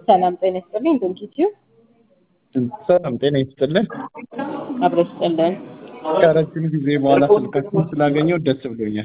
ሰላም ጤና ይስጥልኝ። ዶንኪቲዩ ሰላም ጤና ይስጥልን። አብሮ ይስጥልን። ከረጅም ጊዜ በኋላ ስልካችሁን ስላገኘው ደስ ብሎኛል።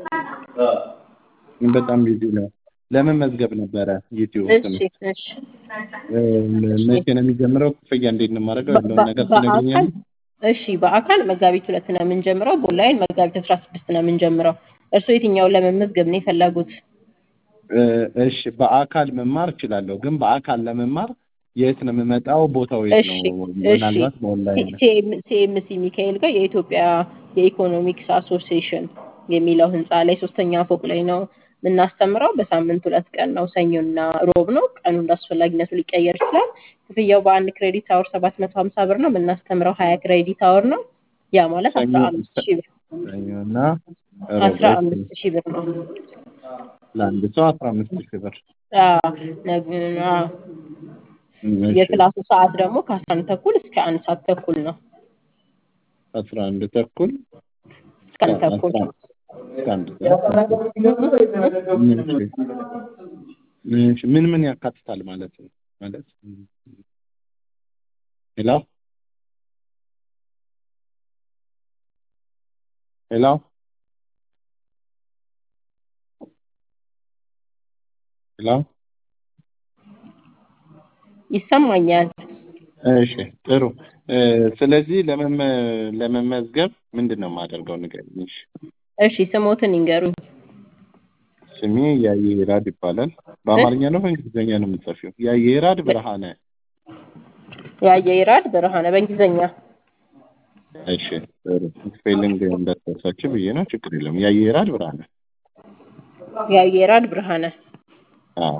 በጣም ቢዚ ነው። ለመመዝገብ ነበረ ዩቲዩብ እሺ እሺ። መቼ ነው የሚጀምረው? ክፍያ እንዴት ነው የማደርገው? ያለውን ነገር በአካል ትነግሪኛለሽ? እሺ፣ በአካል መጋቢት ሁለት ነው የምንጀምረው። በኦንላይን መጋቢት አስራ ስድስት ነው የምንጀምረው። እርስዎ የትኛውን ለመመዝገብ ነው የፈለጉት? እሺ በአካል መማር እችላለሁ፣ ግን በአካል ለመማር የት ነው የምመጣው? ቦታው የት እሺ ነው? እሺ። ምናልባት በኦንላይን ሲኤምሲ ሚካኤል ጋር የኢትዮጵያ የኢኮኖሚክስ አሶሲዬሽን የሚለው ህንፃ ላይ ሶስተኛ ፎቅ ላይ ነው የምናስተምረው። በሳምንት ሁለት ቀን ነው፣ ሰኞና ሮብ ነው። ቀኑ እንዳስፈላጊነቱ ሊቀየር ይችላል። ክፍያው በአንድ ክሬዲት አወር ሰባት መቶ ሀምሳ ብር ነው። የምናስተምረው ሀያ ክሬዲት አወር ነው። ያ ማለት ሰኞ አስራ አምስት ሺህ ብር ሰኞና አስራ ሮብ አምስት ሺህ ብር ነው። ለአንድ ሰው አስራ አምስት ሺህ ብር። አዎ፣ ነግ- አዎ። እሺ የክላሱ ሰዓት ደግሞ ከአስራ አንድ ተኩል እስከ አንድ ሰዓት ተኩል ነው። አስራ አንድ ተኩል እስከ አንድ ተኩል አስራ እስከ አንድ ሰዓት ተኩል። እሺ እሺ። ምን ምን ያካትታል ማለት ነው? ማለት ሄሎ ሄሎ ሄሎ ይሰማኛል። እሺ ጥሩ። እ፣ ስለዚህ ለመመ ለመመዝገብ ምንድን ነው የማደርገው? ንገሪኝ። እሺ እሺ ስሞትን ይንገሩኝ። ስሜ ያየራድ ይባላል። በአማርኛ ነው በእንግሊዝኛ ነው የምጽፊው? ያየራድ ብርሃነ። ያየይራድ ብርሃነ በእንግሊዝኛ። እሺ ጥሩ። ስፔሊንግ እንዳትረሳች ብዬ ነው። ችግር የለም። ያየራድ ብርሃነ። ያየይራድ ብርሃነ። አዎ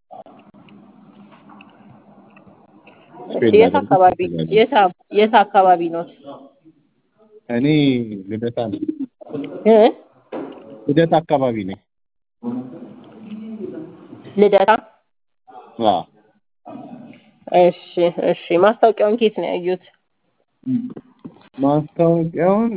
እሺ ስፔል የት ላደርግ አካባቢ ትችላለህ። የት አ- የት አካባቢ ነው? እኔ ልደታ ነኝ። እ? ልደታ አካባቢ ነኝ። ልደታ። አዎ እሺ እሺ። ማስታወቂያውን ኬት ነው ያዩት? ማስታወቂያውን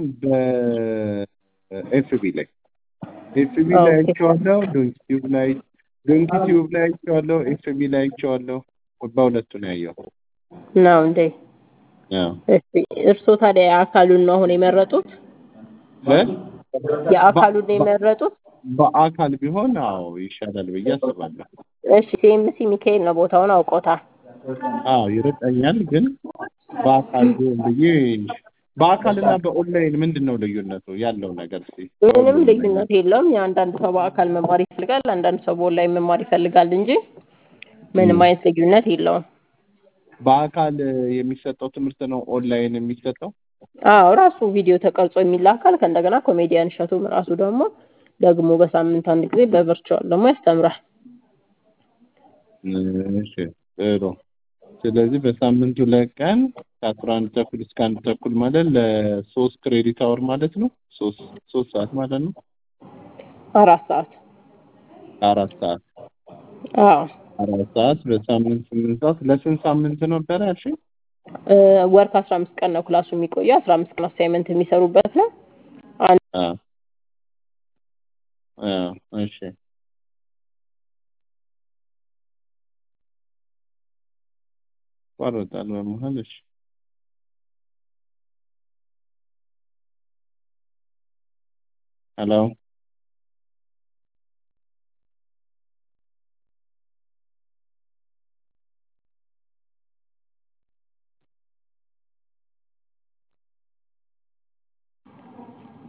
በኤፍቢ ላይ ኤፍቢ ላይ ኦኬ አይቼዋለሁ። ዶንኪ ቲዩብ ላይ ዶንኪ ቲዩብ ላይ አይቼዋለሁ። ኤፍቢ ላይ አይቼዋለሁ። በሁለቱ ነው ያየው። ነው እንዴ? አዎ እሺ እርስዎ ታዲያ የአካሉን ነው አሁን የመረጡት? እ? የአካሉን ነው የመረጡት? በአካል ቢሆን አዎ ይሻላል ብዬ አስባለሁ። እሺ ሲኤምሲ ሚካኤል ነው ቦታውን አውቆታል። አዎ ይርቀኛል፣ ግን በአካል ቢሆን ብዬ በአካልና በኦንላይን ምንድን ነው ልዩነቱ ያለው ነገር እስኪ ምንም ከሁሉም ነገር ልዩነት የለውም። የአንዳንድ ሰው በአካል መማር ይፈልጋል፣ አንዳንድ ሰው በኦንላይን መማር ይፈልጋል እንጂ ምንም እም። አይነት ልዩነት የለውም። በአካል የሚሰጠው ትምህርት ነው ኦንላይን የሚሰጠው? አዎ ራሱ ቪዲዮ ተቀርጾ የሚላካል። ከእንደገና ኮሜዲያን እሸቱም ራሱ ደግሞ ደግሞ በሳምንት አንድ ጊዜ በቨርቹዋል ደግሞ ያስተምራል። እሺ ጥሩ። ስለዚህ በሳምንት ሁለት ቀን ከአስራ አንድ ተኩል እስከ አንድ ተኩል ማለት ለሶስት ክሬዲት አወር ማለት ነው። ሶስት ሶስት ሰዓት ማለት ነው። አራት ሰዓት አራት ሰዓት አዎ አራት ሰዓት በሳምንት ስምንት ሰዓት ለስንት ሳምንት ነበረ ያልሽኝ? እ፣ ወር ከአስራ አምስት ቀን ነው ክላሱ የሚቆየው። አስራ አምስት ቀን አሳይመንት የሚሰሩበት ነው። አንድ አዎ አዎ እሺ ይቋረጣል በመሀል። እሺ ሄሎ